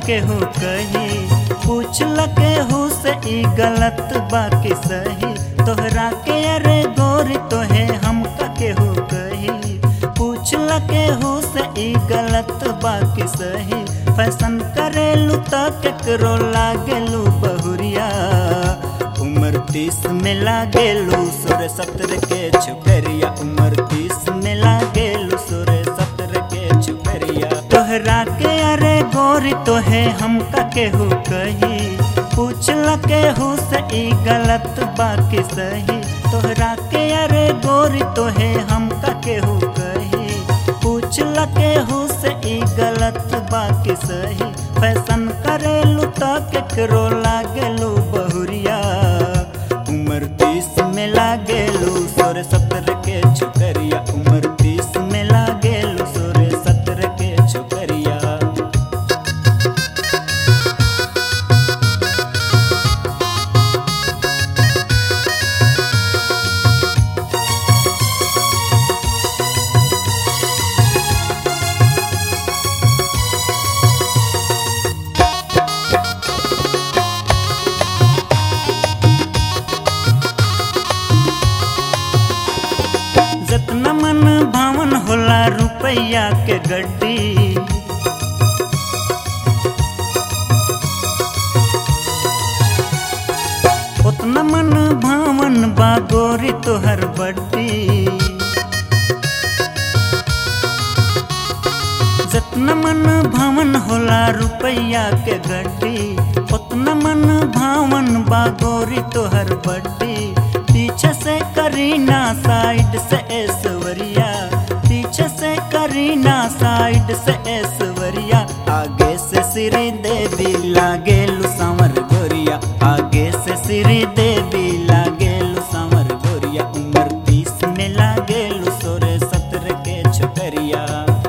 केहू कही पूछ ल केहू से ई गलत बाकी सही तोहरा के अरे गोरी तोहे हमका केहू कही पूछ ल केहू से ई गलत बाकी सही फैशन करेलू त केकरो लागेलू बहुरिया उम्र तीस में लागेलू सोरे सत्र के छुकरिया उम्र तीस में लागेलू सोरे सत्र के छुकरिया तोहरा के अरे गोरी तोहे हमका केहू कही पूछ ल केहू से ई गलत बाकी सही तोहरा के अरे गोरी तोहे हमका केहू कही पूछ ल केहू से ई गलत बाकी सही फैशन करेलू त केकरो लागेलू बहुरिया उम्र तीस में लागेलू सोरे सत्र के छुकरिया उम्र तीस में लागेलू सोरे सत्र के छुकरिया जतना मन भावन होला रुपैया के गड्डी उतना मन भावन बा गोरी तोहर बड्डी जितना मन भावन होला रुपैया के गड्डी उतना मन भावन बा गोरी तोहर बड्डी पीछे से करीना साइड से ऐश्वर्या पीछे से करीना साइड से ऐश्वर्या आगे से श्री देवी लागेलू संवर गोरिया आगे से श्री देवी लागेलू संवर गोरिया उम्र तीस में लागेलू सोरे सत्र के छोकरिया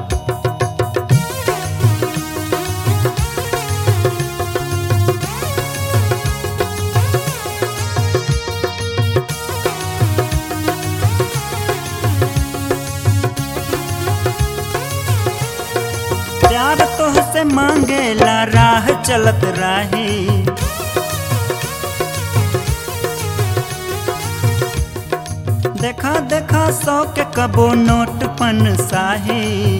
प्यार तोहसे मांगेला राह चलत राही देखा देखा सौ के कबो नोट पन साही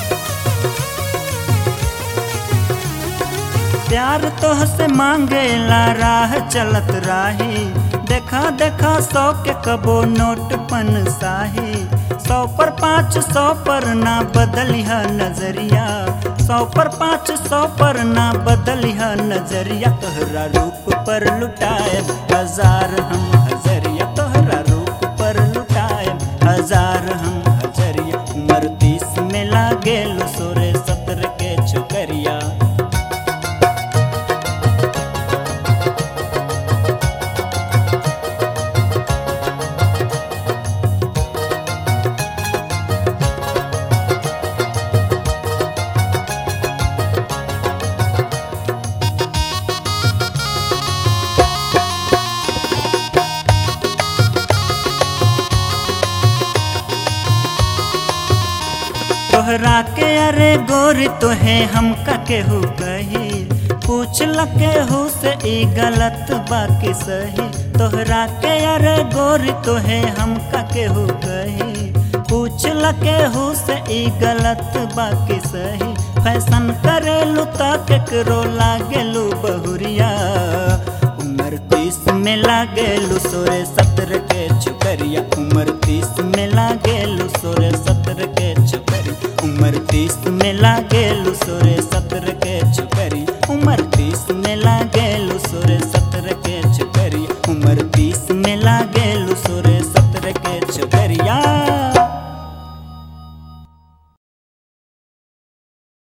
प्यार तोहसे मांगेला राह चलत राही देखा देखा सौ के कबो नोट पन साही सौ पर पाँच सौ पर ना बदलिह नजरिया सौ पर पाँच सौ पर ना बदलिह नजरिया तोहरा रूप पर लुटाए हजार हम हजरिया तोहरा रूप पर लुटाए हजार हम हजरिया उम्र तीस में लागेलू सोरे सत्र के छुकरिया तोहरा के अरे गोरी तोहे हमका केहू कही पूछ ल केहू से ई गलत बाकी सही तोहरा के अरे गोरी तोहे हमका केहू कही पूछ ल केहू से ई गलत बाकी सही फैशन करेलू त केकरो लागेलू बहुरिया उम्र तीस में लागेलू सोरे सत्र के छुकरिया उम्र तीस में लागेलू सोरे सत्र के छुकरिया उम्र तीस में लागेलू सोरे सत्र